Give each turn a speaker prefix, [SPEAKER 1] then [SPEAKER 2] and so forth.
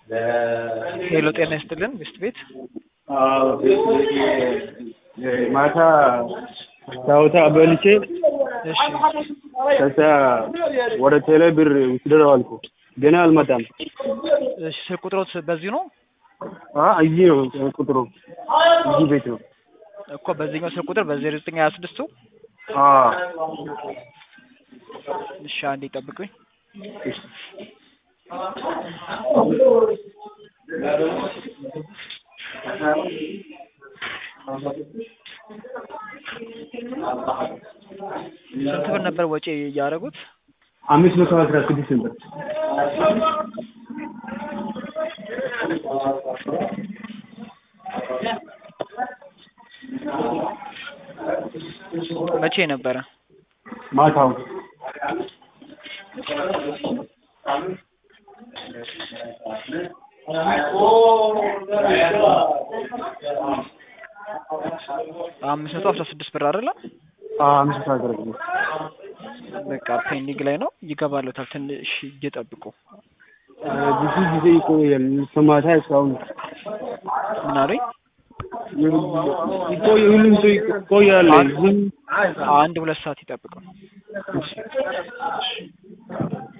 [SPEAKER 1] ሄሎ ጤና ይስጥልን ሚስት ቤት
[SPEAKER 2] ማታ ታውታ በልቼ
[SPEAKER 1] እሺ
[SPEAKER 2] ከዛ ወደ ቴሌ ብር ውስደረው አልኩ። ገና አልመጣም።
[SPEAKER 1] እሺ ስልክ ቁጥሮት በዚሁ ነው
[SPEAKER 2] አ እዚህ ነው ቁጥሩ እዚህ ቤት ነው።
[SPEAKER 1] እኮ በዚህኛው ስልክ ቁጥር በዜሮ ዘጠኝ ሀያ ስድስቱ
[SPEAKER 2] አ
[SPEAKER 1] እሺ አንዴ ጠብቁኝ ስንት ብር ነበር ወጪ እያደረጉት
[SPEAKER 2] አምስት መቶ አስራ ስድስት ነበር።
[SPEAKER 1] መቼ ነበረ
[SPEAKER 2] ማታው
[SPEAKER 1] አምስት መቶ አስራ ስድስት ብር አይደለ
[SPEAKER 2] አ አምስት መቶ አስራ ስድስት
[SPEAKER 1] በቃ ፔንዲንግ ላይ ነው ይገባለታል ትንሽ እየጠብቁ
[SPEAKER 2] ብዙ ጊዜ ይቆያል። ከማታ እስካሁን
[SPEAKER 1] ምን አሉኝ
[SPEAKER 2] ይቆይ ሁሉም ሰው ይቆያል። ዝም
[SPEAKER 1] አንድ ሁለት ሰዓት ይጠብቁ